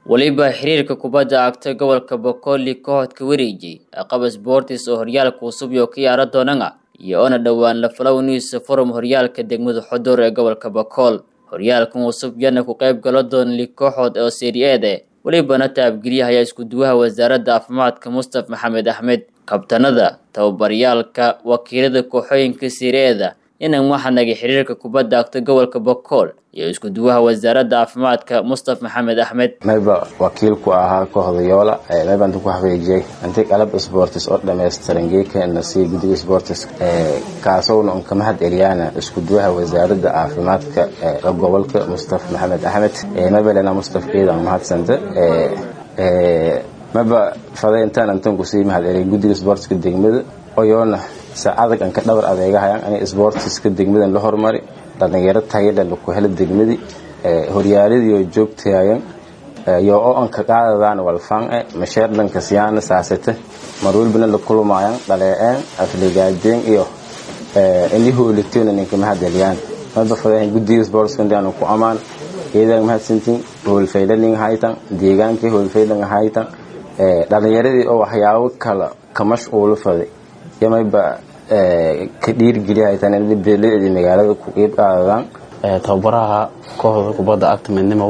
weliba xiriirka kubadda cagta gobolka boqoli kooxodka wareejiyey aqaba sportis oo horyaalka cusub iyo ka yaara doonana iyo oona dhowaan la falowniisa forum horyaalka degmada xodoor ee gobolka bokool horyaalkan cusub yana ku qayb galo doona li kooxood oo seriyeede welibana taabgelyahayaa iskuduwaha wasaaradda caafimaadka mustaf maxamed axmed kabtanada tababaryaalka wakiilada kooxooyinka seriyeeda inan waxanaga xiriirka kubadda cagta gobolka bokool iyo iskuduwaha wasaaradda caafimaadka mustaf maxamed axmed mayba wakiilku ahaa kooxda yoola mayba inta ku xaqiijiyey intii qalab sportis oo dhammaystiran geekana si guddiga sportis kaasowna un ka mahad celiyaana iskuduwaha wasaaradda caafimaadka ee gobolka mustaf maxamed axmed mayba lena mustaf keedan mahadsanta mayba faday intaan intan kusii mahad celiyay guddiga sportiska degmada oyoona saacadag an ka dhabar adeegahayaan in sportiska degmadan la hormari dhalinyaro tayale laku helo degmadii horyaaladiioo joogtahayan yo oo an ka qaadadaan walfange masheerdhanka siyaana saasate marwalbana la kulmayan dhaleeceen afligaadeen iyo ini hoolitoona ninka mahadceliyaan maba fadahan guddiga sportskandaan ku amaan iyadan mahadsantiin hoolfaylaning haytan deegaankii hoolfaylan haytan dhalinyaradii oo waxyaabo kala ka mashquulo faday yamayba ka dhiirigeliyahatanbeeleedii magaalada ku qeyb qaadadaan tababaraha kooxda kubadda cagta midnimow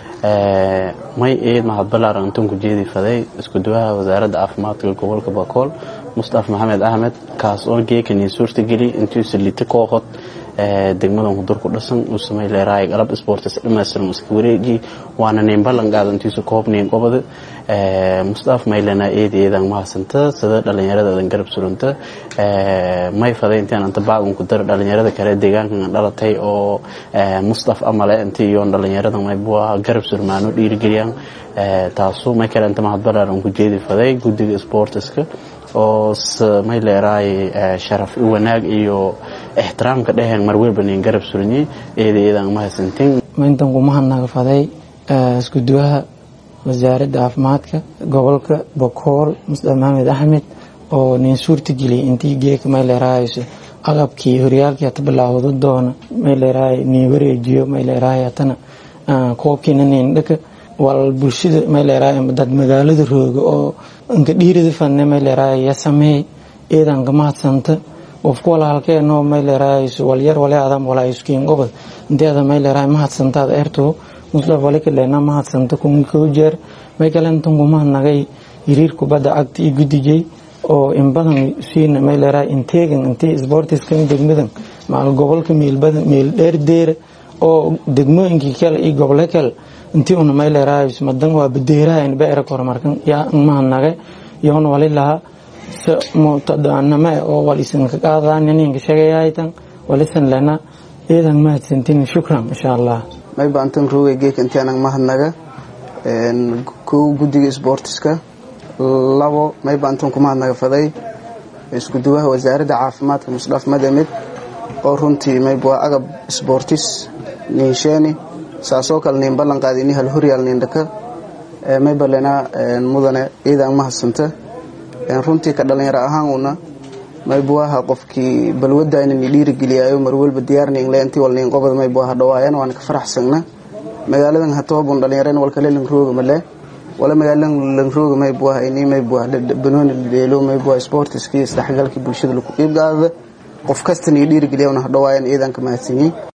may eed mahad balaaran intuun ku jeedi faday iskuduwaha wasaaradda caafimaadka gobolka bakool mustaf maxamed axmed kaas oo geekanii suurtageli intuusa lita kooxood degmadan hudur ku dhasan uu samay leeraay qalab sports dhammaystiran iska wareeji waana nin ballan qaada intiisa koob nin qobada mustaf maylana eedi eedan mahadsanta sida dhalinyaradadan garab suranta may faday intaan anta baagun ku dara dhalinyarada kale deegaankan dhalatay oo mustaf amale inta iyo dhalinyarada maybua garab surmaano dhiirigeliyaan taasu may kale inta mahad balaaran ku jeedi faday guddiga sportiska oo may leeraay sharaf wanaag iyo ixtiraamka dheheen marwelba nin garab suranyey eeda eedan mahadsantiin intan kumahadnaga faday iskuduwaha wasaaradda caafimaadka gobolka bokool mustaf maxamed axmed oo nin suurtageliyay intii geeka may leeraayso aqabkii horyaalkii hata bilaawdo doona may leeraay nin wareejiyo may leeraay hatana koobkiina nin dhaka wal bulshada may leeraay dad magaalada rooga oo inka dhiirada fanne may leeraay ya sameey eedan ka mahadsanta qofku walaalkeenoo may leeraayso walyar wale adam walaa iskiin gobod inteeda may leeraay mahadsantaad eerto mustaf wale kalena mahadsanta kun koo jeer may kalentan kumahadnagay hiriir kubadda cagta iyo guddigay oo in badan siina may leeraay inteegan intii sportiskan degmadan maal gobolka meelbadan meel dheer deera oo degmooyinkii kale iyo gobole kale intii una may leeraay madan waa badeeraha in beera kormarkan yaa mahadnagay yoona wali lahaa mutadaanama oo walisan ka qaadaan ninka sheegayaytan walisan lana eedan mahadsantin shukran insha allah mayba antan rooga geeka intianan mahadnaga kow guddiga sportiska labo mayba antan ku mahadnaga faday iskuduwaha wasaaradda caafimaadka musdhaf madamed oo runtii mayba waa agab sportis ninsheeni saasoo kale nin ballan qaadi ini hal horyaal nindhaka mayba lena mudane eedan mahadsanta runtii ka dhalinyaro ahaan una maybuaha qofkii balwadayna ni dhiirigeliyayo marwalba diyaarningle intii wal nin qobada maybuaha dhawaayan waana ka faraxsagna magaaladan hatoobun dhalinyareen walkale langrooga male wala magaaladan langrooga maybuaha ini maybuah banooni dheelo maybuah sportiskii isdhexgalkii bulshada laku qiib qaadada qof kasta ni dhiirigeliya una hadhawaayan iidan ka mahadsanyiin